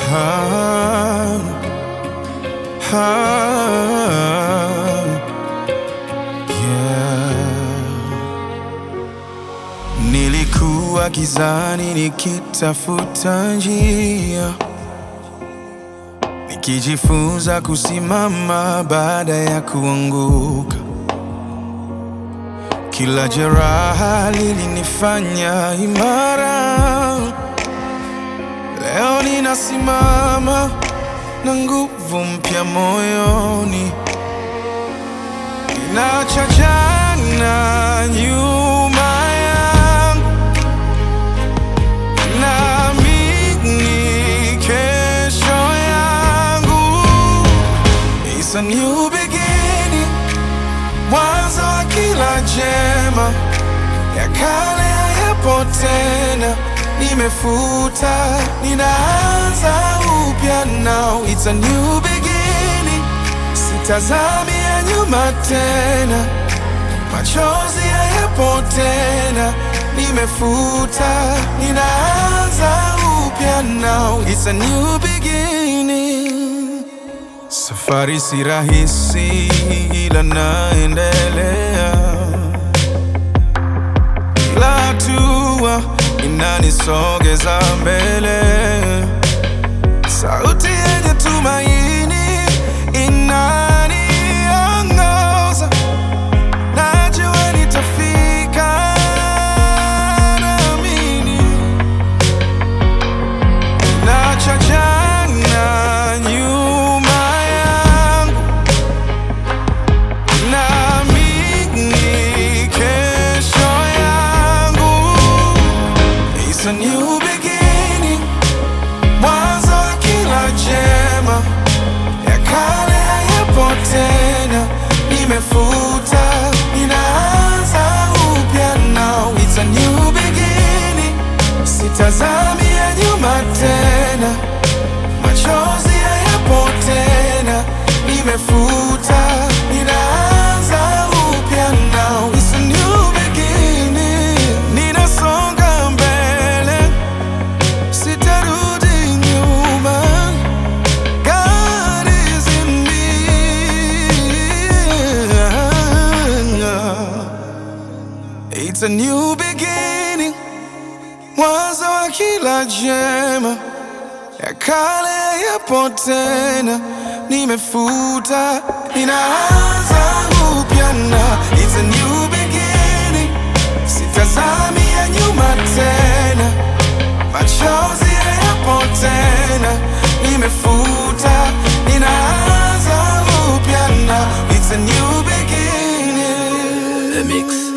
Ah, ah, yeah. Nilikuwa gizani nikitafuta njia, nikijifunza kusimama baada ya kuanguka. Kila jeraha lilinifanya imara. Leo ninasimama na nguvu mpya moyoni, ninaacha jana nyuma yangu, naamini kesho yangu. It's a new beginning, mwanzo wa kila jema, ya kale hayapo tena, nimefuta, ninaanza upya now. It's a new beginning, sitazami ya nyuma tena, machozi hayapo tena, nimefuta, ninaanza upya now. It's a new beginning. Safari si rahisi ila naendelea, kila hatua inanisogeza mbele. Sauti yenye tumaini inaniongoza, najua nitafika, naamini Naacha jana nyuma yangu, naamini kesho yangu. It's a new beginning, mwanzo wa kila jema, ya kale hayapo tena, nimefuta, ninaanza upya now. It's a new beginning, sitazami ya nyuma tena, machozi hayapo tena, nimefuta, ninaanza upya now. It's a new beginning, ninasonga mbele, sitarudi nyuma. God is in me. It's a new beginning, mwanzo wa kila jema, ya kale yapo tena, nimefuta, ninaanza upya na it's a new beginning, sitazami ya nyuma tena, machozi hayapo tena, nimefuta, ninaanza upya na it's a new beginning. The Mix.